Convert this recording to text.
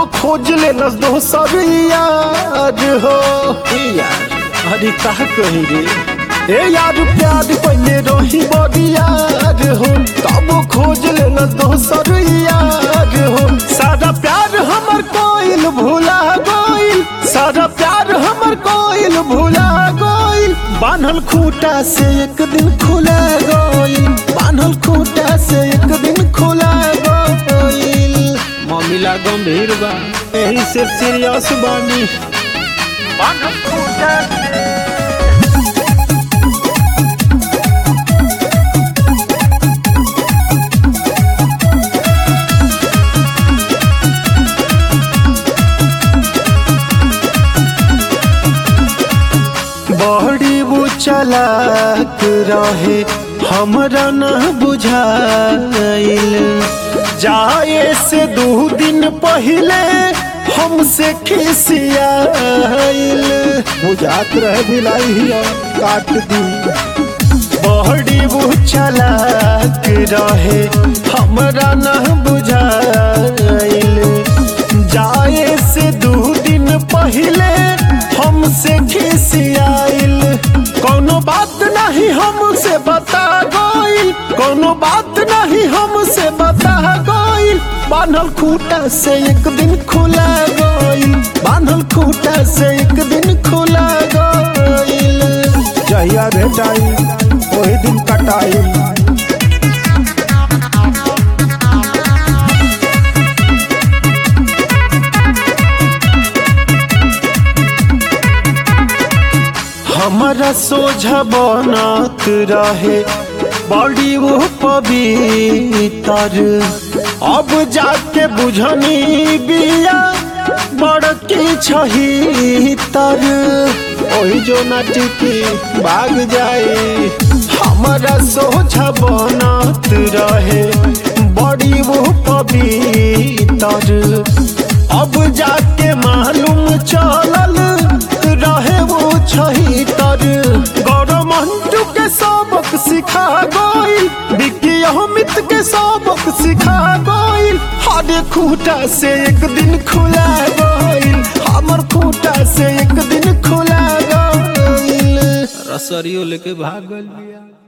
खोज ले न दोसर यार हो ए यार अरे का कही रे ए यार प्यार पहले रही बड़ी यार हो तब खोज ले न दोसर यार हो सारा प्यार हमर कोइल भूला गोइल सारा प्यार हमर कोइल भूला गोइल बान्हल खूटा से एक दिन खुला गोइल बान्हल खूटा से एक दिन खुला गोइल मामला गंभीर बा एही से सीरियस बानी बान्हल खूटा से बड़ी वो चलाक रहे हमरा न बुझाइल जाए से दो दिन पहले हमसे खिसियाइल बुझात रहे भिलाई हिया काट दी बड़ी वो चलाक रहे हमरा न बुझाइल जाए से दो दिन पहले हमसे खिसियाइल कोनो बात नहीं हमसे बता गइल कोनो बात नहीं हमसे बता गइल बान्हल खूटा से एक दिन खुला गइल बान्हल खूटा से एक दिन खुला गइल जहिया भेटाई वही दिन कटाई हमारा सोझा बनत रहे बड़ी वो पवित्र अब जाके बुझनी बिया बड़की छही तर ओही जो नाटिकी भाग जाए हमारा सोझा बनत रहे बड़ी वो पवित्र अब जाके मालूम चलल रहे वो छही तर गौरव मंटू के सबक सिखा गइल विकी अमित के सबक सिखा गइल हर खूटा से एक दिन खुला गइल हमर खूटा से एक दिन खुला गइल रसरियो लेके भाग गइल बिया